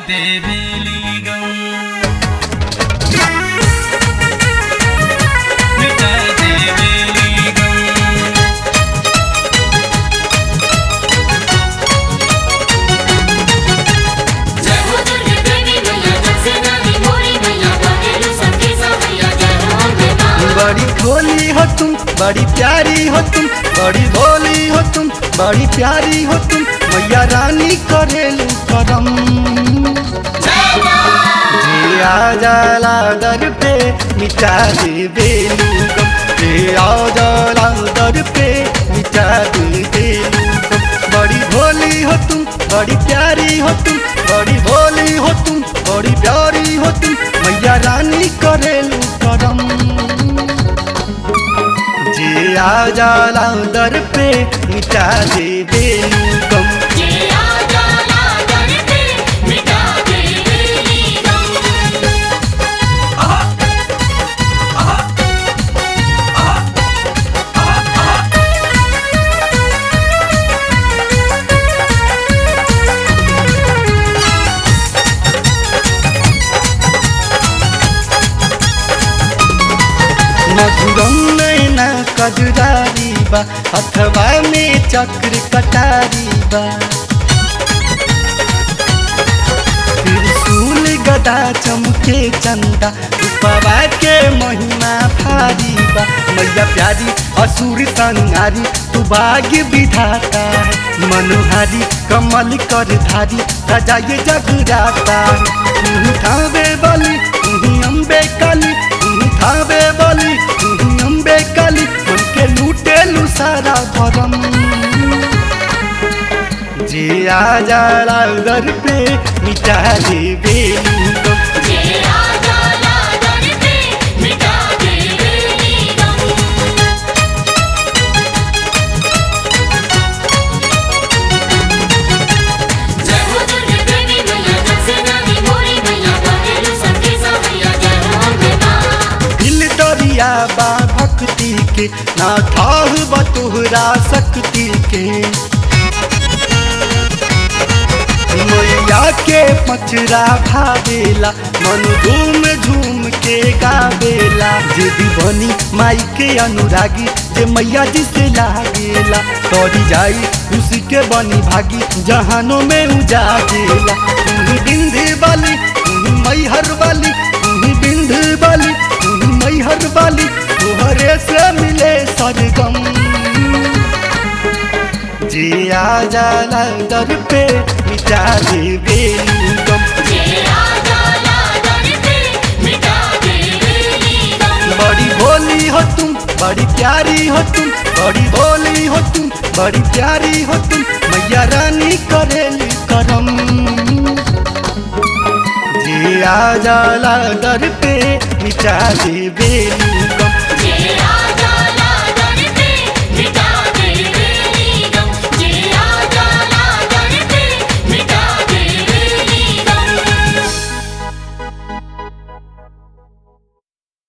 देवेली गम मिटा देवेली गम जय हो दुर्गे देवी मैया जग से नदी मोरी मैया बहेरु सबके सवैया जय हो अम्बे मां बड़ी भोली हो तुम बड़ी प्यारी हो तुम बड़ी भोली हो तुम बड़ी प्यारी हो तुम मैया रानी करेलू करम जिया जाला दर पे मिटा दे बेलू गम जिया जाला दर पे मिटा दे बेलू गम बड़ी भोली हो तुम बड़ी प्यारी हो तुम बड़ी भोली हो तुम बड़ी प्यारी हो तुम मैया रानी करेलू करम जिया जाला दर पे मिटा दे बेलू गम जे आ जाला दर पे मिटा दे बेली गम मधुरम नैना कजरारी बा अथवा में चक्र कटारी बा त्रिशूल गदा चमके चंदा रूपवा के महिमा भारी बा मैया प्यारी असुर संहारी तू भाग्य विधाता है मनोहारी कमल कर धारी सजाए जगराता तू थावे बलि तू अम्बे काली तू थावे बलि तू अम्बे काली मन के लूटे लू सारा भरम जिया जाला घर पे मिटा दे बेलू गम जे आ जाला दर पे मिटा दे बेली गम जय हो दुर्गे देवी मैया जग से नदी मोरी मैया बहेरु सबके सवैया जय हो अम्बे मां दिल दरिया बा भक्ति के ना ठाह बतुहरा शक्ति के मैया के पचरा भावेला मन झूम झूम के गावेला जे दीवानी माई के अनुरागी जे मैया जी से लागेला तोरी जाई उसी के बनी भागी जहानों में उजागेला तू बिंदी वाली तू मैहर वाली तू बिंदी वाली तू मैहर वाली तोहरे से मिले सरगम जिया जाला दर पे मिटा दे बेलू गम जे आ जाला दर पे मिटा दे बेली गम बड़ी भोली हो तुम बड़ी प्यारी हो तुम बड़ी भोली हो तुम बड़ी प्यारी हो तुम मैया रानी करेली करम जिया जाला दर पे मिटा दे बेलू